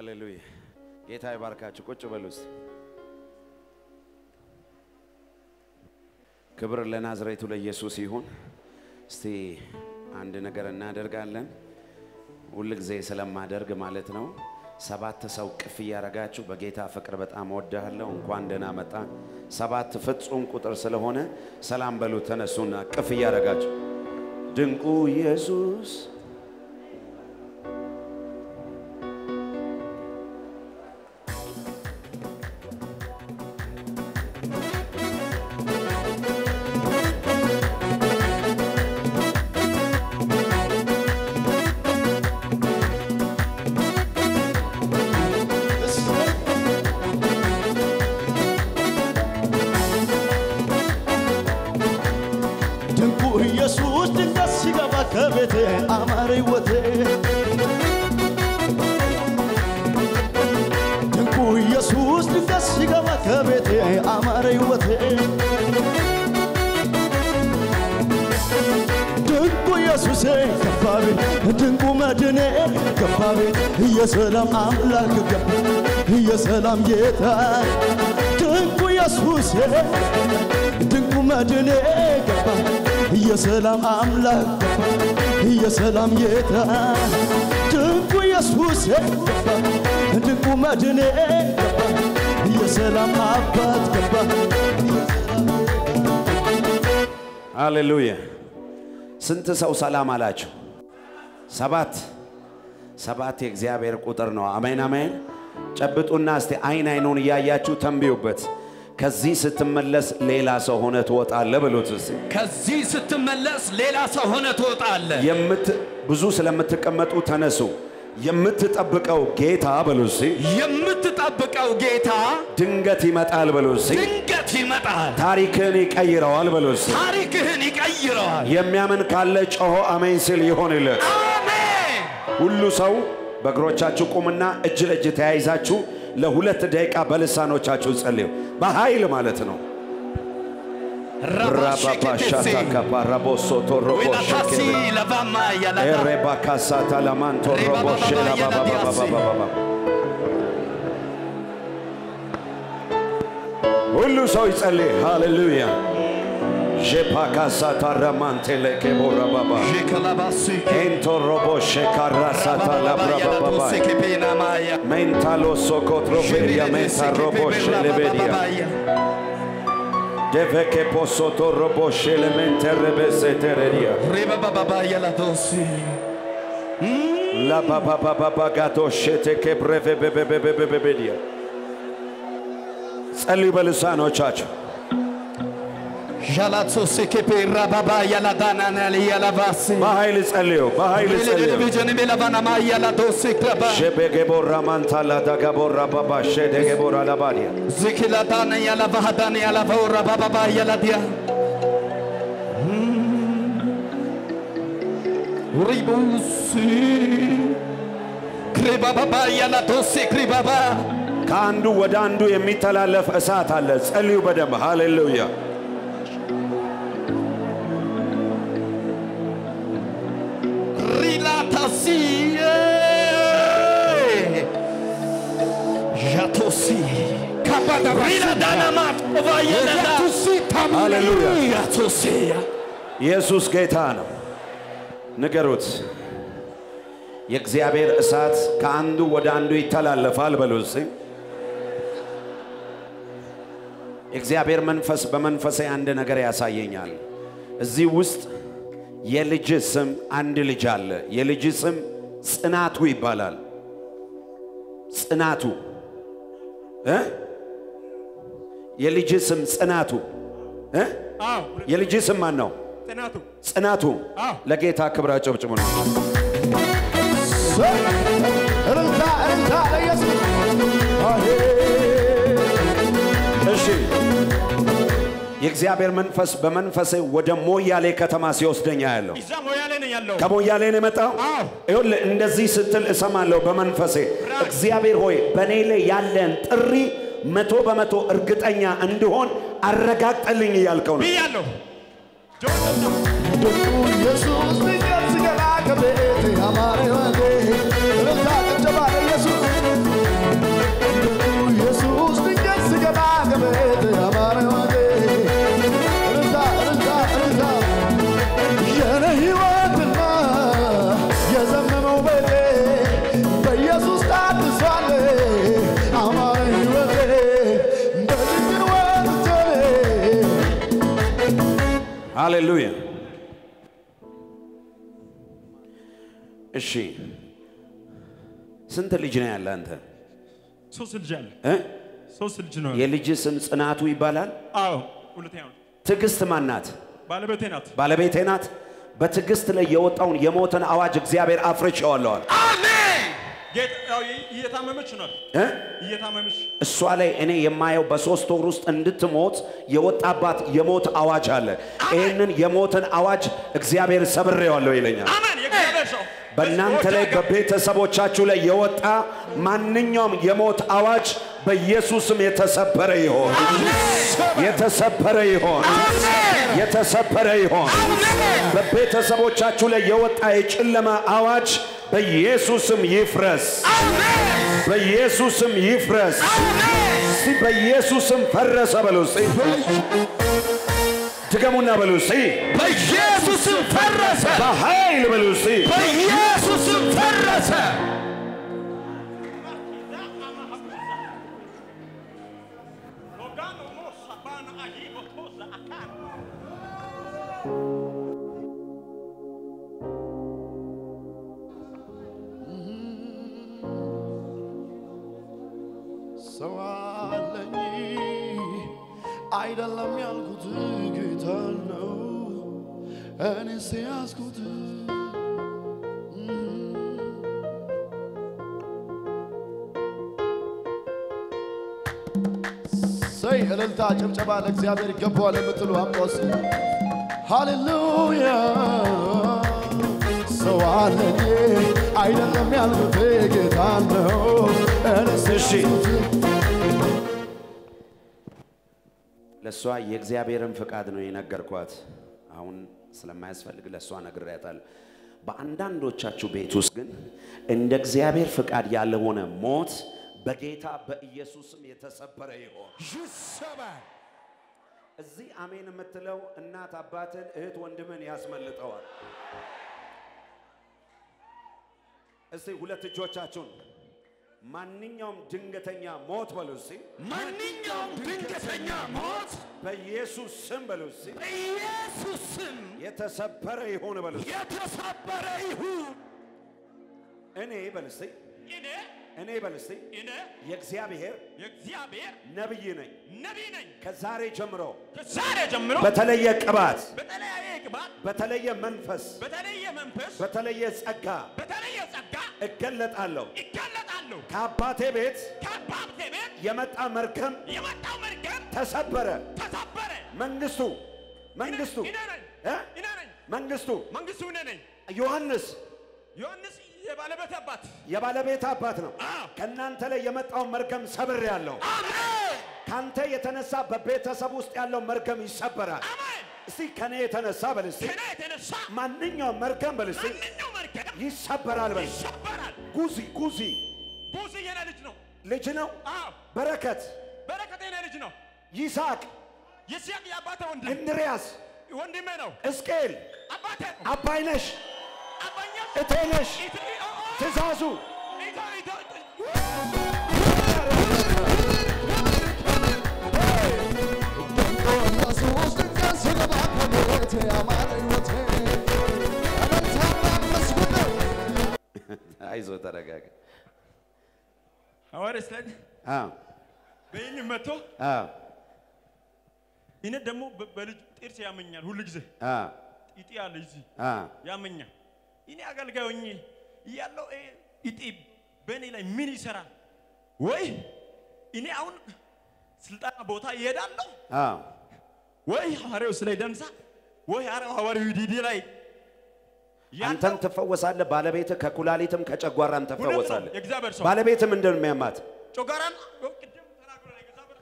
ሃሌሉያ። ጌታ ይባርካችሁ። ቁጭ በሉ እስቲ። ክብር ለናዝሬቱ ለኢየሱስ ይሁን። እስቲ አንድ ነገር እናደርጋለን። ሁል ጊዜ ስለማደርግ ማለት ነው። ሰባት ሰው ቅፍ እያረጋችሁ በጌታ ፍቅር በጣም እወድሃለሁ፣ እንኳን ደህና መጣ። ሰባት ፍጹም ቁጥር ስለሆነ ሰላም በሉ። ተነሱና ቅፍ እያረጋችሁ ድንቁ ኢየሱስ ድንቁ ኢየሱስ ድንገት ሲገባ ከቤቴ አማረ ሕይወቴ ድንቁ ኢየሱስ ድንገት ሲገባ ከቤቴ አማረ ሕይወቴ ድንቁ ኢየሱሴ ገባ ቤት ድንቁ መድኔ ገባ ቤት የሰላም አምላክ ገባ የሰላም ጌታ ድንቁ ኢየሱሴ ድንቁ መድኔ ገባ የሰላም አምላክ ገባ የሰላም ጌታ ድንቁ ኢየሱሴ ገባ ድንቁ መድኔ ገባ የሰላም አባት ገባ ሃሌሉያ። ስንት ሰው ሰላም አላቸው? ሰባት ሰባት የእግዚአብሔር ቁጥር ነው። አሜን አሜን። ጨብጡና እስቲ አይን አይኑን እያያችሁ ተንብዩበት። ከዚህ ስትመለስ ሌላ ሰው ሆነ ትወጣለህ ብሉት እስቲ። ከዚህ ስትመለስ ሌላ ሰው ሆነ ትወጣለህ። የምት ብዙ ስለምትቀመጡ ተነሱ። የምትጠብቀው ጌታ በሉ እስቲ። የምትጠብቀው ጌታ ድንገት ይመጣል በሉ እስቲ። ድንገት ይመጣል፣ ታሪክህን ይቀይረዋል በሉ እስቲ። ታሪክህን ይቀይረዋል። የሚያምን ካለ ጮሆ አሜን ሲል ይሆንለት። አሜን። ሁሉ ሰው በእግሮቻችሁ ቁምና እጅ ለእጅ ተያይዛችሁ ለሁለት ደቂቃ በልሳኖቻችሁ ጸልዩ። በኃይል ማለት ነው። ራባሼኬቴሴ ራባባሻታካፓራቦሶቶሮቦሸኬ ዌላታሲ ለቫማ ያላዳ ኤሬባካሳታላማንቶሮቦሼላባባባባባ ሁሉ ሰው ይጸልይ። ሃሌሉያ ዤፓካሳታራማንቴሌኬቦራባባ ዤከላባሲ ኤንቶሮቦሼካራሳታላብራባባባ ኬፔናማያ ሜንታሎ ሶኮትሮፌሪያ ሜንታሮቦሼሌቤዲያ ደቨኬ ፖሶቶሮቦሼሌሜንቴሬቤሴቴሬዲያ ሬባባባ ያላዶሲ ላባባባባጋዶሼቴኬብሬቬቤቤቤቤቤቤዲያ ጸልዩ በልሳኖቻችሁ ዣላቶሴ ኬፔ ራባባ ያላዳናናል ያላባሲ በኃይል ጸልዩ፣ በኃይል ጸልዩ። ቴሌቪዥን ቤላቫናማ ያላዶሴ ክረባ ሸቤጌቦራ ማንታላ ዳጋቦራ ባባ ሸደጌቦራ ላባዲያ ዝኪላዳነ ያላባሃዳነ ያላባው ራባባባ ያላዲያ ሪቡሲ ክሪባባባ ያላዶሴ ክሪባባ ከአንዱ ወደ አንዱ የሚተላለፍ እሳት አለ። ጸልዩ በደንብ ሃሌሉያ። ሪላታሲ ዣቶሲ ሪላዳናማት ኦቫየለዳ ሃሌሉያ። ያቶሲያ ኢየሱስ ጌታ ነው። ንገሩት። የእግዚአብሔር እሳት ከአንዱ ወደ አንዱ ይተላለፋል በሉ እስቲ። የእግዚአብሔር መንፈስ በመንፈሴ አንድ ነገር ያሳየኛል። እዚህ ውስጥ የልጅ ስም አንድ ልጅ አለ። የልጅ ስም ጽናቱ ይባላል። ጽናቱ እ የልጅ ስም ጽናቱ እ የልጅ ስም ማን ነው? ጥናቱ ጽናቱ ለጌታ ክብር አጨብጭቡ ነው። እልልታ እልልታ ለኢየሱስ አሄ እሺ የእግዚአብሔር መንፈስ በመንፈሴ ወደ ሞያሌ ከተማ ሲወስደኛ ያለው እዛ ሞያሌ ነኝ ያለው ከሞያሌ ነው የመጣው። አዎ። ይኸውልህ እንደዚህ ስትል እሰማለሁ በመንፈሴ እግዚአብሔር ሆይ በእኔ ላይ ያለን ጥሪ መቶ በመቶ እርግጠኛ እንድሆን አረጋግጠልኝ እያልከው ነው። ብያለሁ። ድንቁ ኢየሱስ ድንገት ሲገባ ከቤቴ አማረ ሕይወቴ እልልታ ጭብጨባ ለኢየሱስ ሃሌሉያ። እሺ ስንት ልጅ ነው ያለ አንተ? ሶስት ልጅ አለ። እ? ሶስት ልጅ ነው። የልጅ ስም ጽናቱ ይባላል። አዎ ሁለተኛው ትዕግስት ማን ናት? ባለቤቴ ናት። ባለቤቴ ናት። በትዕግስት ላይ የወጣውን የሞትን አዋጅ እግዚአብሔር አፍርቼዋለዋል። ጌታ ያው እየታመመች ናት። እ? እየታመመች እሷ ላይ እኔ የማየው በሶስት ወር ውስጥ እንድትሞት የወጣባት የሞት አዋጅ አለ። ይህንን የሞትን አዋጅ እግዚአብሔር ሰብሬዋለሁ ይለኛል። አሜን። የእግዚአብሔር ሰው በእናንተ ላይ በቤተሰቦቻችሁ ላይ የወጣ ማንኛውም የሞት አዋጅ በኢየሱስም የተሰበረ ይሆን፣ የተሰበረ ይሆን፣ የተሰበረ ይሆን። በቤተሰቦቻችሁ ላይ የወጣ የጨለማ አዋጅ በኢየሱስም ይፍረስ፣ በኢየሱስም ይፍረስ። እስቲ በኢየሱስም ፈረሰ በሉ እስቲ። ድገሙና በሉ እስቲ። በኢየሱስም ፈረሰ። በኃይል በሉ እስቲ። በኢየሱስም ፈረሰ። ሰው አለኝ አይደለም ያልኩት ጌታ ነው እኔስ ያዝኩት ሰይ እልልታ ጭብጨባ ለእግዚአብሔር ይገባዋል የምትሉ አምጦስ ሃሌሉያ ሰው አለኝ አይደለም ያልኩት ጌታ ነው እኔስ እሺ። ያዝኩት ለእሷ የእግዚአብሔርን ፍቃድ ነው የነገርኳት። አሁን ስለማያስፈልግ ለእሷ ነግሬያታለሁ። በአንዳንዶቻችሁ ቤት ውስጥ ግን እንደ እግዚአብሔር ፍቃድ ያልሆነ ሞት በጌታ በኢየሱስም የተሰበረ ይሆን። እዚህ አሜን የምትለው እናት አባትን፣ እህት ወንድምን ያስመልጠዋል። እስቲ ሁለት እጆቻችሁን ማንኛውም ድንገተኛ ሞት በሉ እስቲ ማንኛውም ድንገተኛ ሞት በኢየሱስ ስም በሉ እስቲ በኢየሱስ ስም የተሰበረ ይሁን በሉ እስቲ። የተሰበረ ይሁን። እኔ በል እስቲ እኔ እኔ በል እስቲ እኔ የእግዚአብሔር የእግዚአብሔር ነብይ ነኝ። ነቢይ ነኝ። ከዛሬ ጀምሮ ከዛሬ ጀምሮ በተለየ ቅባት፣ በተለያየ ቅባት፣ በተለየ መንፈስ፣ በተለየ መንፈስ፣ በተለየ ጸጋ በተለየ ጸጋ እገለጣለሁ። ይጋለጣለሁ። ከአባቴ ቤት ከአባቴ ቤት የመጣ መርገም የመጣው መርገም ተሰበረ። ተሰበረ። መንግስቱ መንግስቱ እኔ ነኝ እ? እኔ ነኝ መንግስቱ መንግስቱ እኔ ነኝ። ዮሐንስ ዮሐንስ የባለቤት አባት የባለቤት አባት ነው። አዎ። ከእናንተ ላይ የመጣውን መርገም ሰብር ያለው አሜን ካንተ የተነሳ በቤተሰብ ውስጥ ያለው መርገም ይሰበራል። አሜን። እስቲ ከኔ የተነሳ በል እስቲ ከእኔ የተነሳ ማንኛውም መርገም በል እስቲ ማንኛው መርገም ይሰበራል በል። ይሰበራል። ጉዚ ጉዚ ቡዝ የኔ ልጅ ነው። ልጅ ነው። አዎ በረከት፣ በረከት የኔ ልጅ ነው። ይስሐቅ፣ ይስሐቅ የአባቴ ወንድም እንድርያስ፣ ወንድሜ ነው። እስቄል፣ አባቴ አባይነሽ፣ አባኛ እቴነሽ፣ ኢት- ኦ- ኦ- ትእዛዙ ኢታ- ኢታ- ኢየሱስ ድንገት ሲገባ ከቤቴ አማረ ሕይወቴ እልልታና መስግነው አይዞ ተረጋጋ። ሐዋርያ ስለ አዎ በይኝ መጥቶ አዎ እኔ ደግሞ በ- በልጅ ጥርስ ያመኛል ሁሉ ጊዜ አዎ እጢ አለ እዚህ አዎ ያመኛል። እኔ አገልጋይ ሆኜ እያለሁ ይሄ እጢ በእኔ ላይ ምን ይሰራል? ወይ እኔ አሁን ስልጠና ቦታ ይሄዳለሁ አዎ ወይ ሐዋርያው ስለ ደንሳ ወይ ሐዋርያው ዲዲ ላይ አንተም ትፈወሳለህ። ባለቤትህ ከኩላሊትም ከጨጓራም እውነት ነው። ትፈወሳለህ። የእግዚአብሔር ሰው ባለቤትህ ምንድን ነው የሚያማት? ጮጋራን ቅድም ተናግሮ ነው የእግዚአብሔር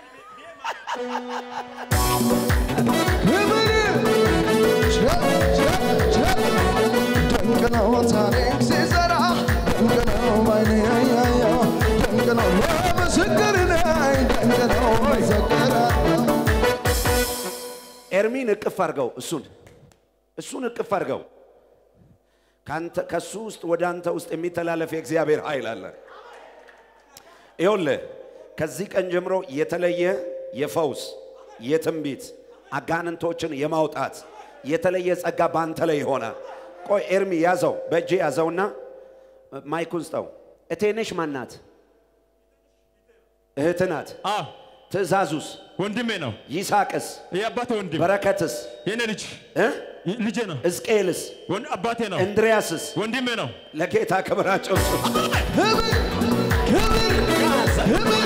ድንቅ ነው ታሪክ ሲሰራ ድንቅ ነው ባይኔ ያየው ድንቅ ነው ለምስክር ነኝ ድንቅ ነው መሰከራለሁ ኤርሚን እቅፍ አድርገው፣ እሱን እሱን እቅፍ አድርገው። ካንተ ከሱ ውስጥ ወደ አንተ ውስጥ የሚተላለፍ የእግዚአብሔር ኃይል አለ። ይኸውልህ ከዚህ ቀን ጀምሮ የተለየ የፈውስ የትንቢት አጋንንቶችን የማውጣት የተለየ ጸጋ በአንተ ላይ ሆነ። ቆይ ኤርሚ ያዘው፣ በእጄ ያዘውና ማይኩን ስጠው። እቴነሽ ማናት? እህት ናት። አዎ ትእዛዙስ? ወንድሜ ነው። ይስሐቅስ? የአባቴ ወንድም በረከትስ? የኔ ልጅ እ? ልጄ ነው። ሕዝቅኤልስ? ወን- አባቴ ነው። እንድሪያስስ? ወንድሜ ነው። ለጌታ ክብራቸው ስጡ። ክብር ክብር ክብር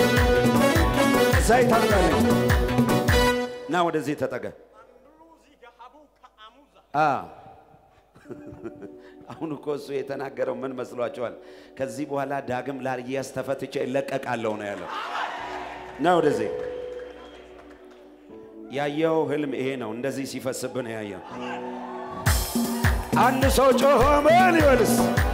ዘይት አድርጋለሁ። ና ወደዚህ ተጠጋ። አ አሁን እኮ እሱ የተናገረው ምን መስሏቸዋል? ከዚህ በኋላ ዳግም ላርያስ ተፈትቼ እለቀቃለሁ ነው ያለው። ና ወደዚህ። ያየው ህልም ይሄ ነው። እንደዚህ ሲፈስብህ ነው ያየው። አንድ ሰው ጮሆ ምን ይበልስ?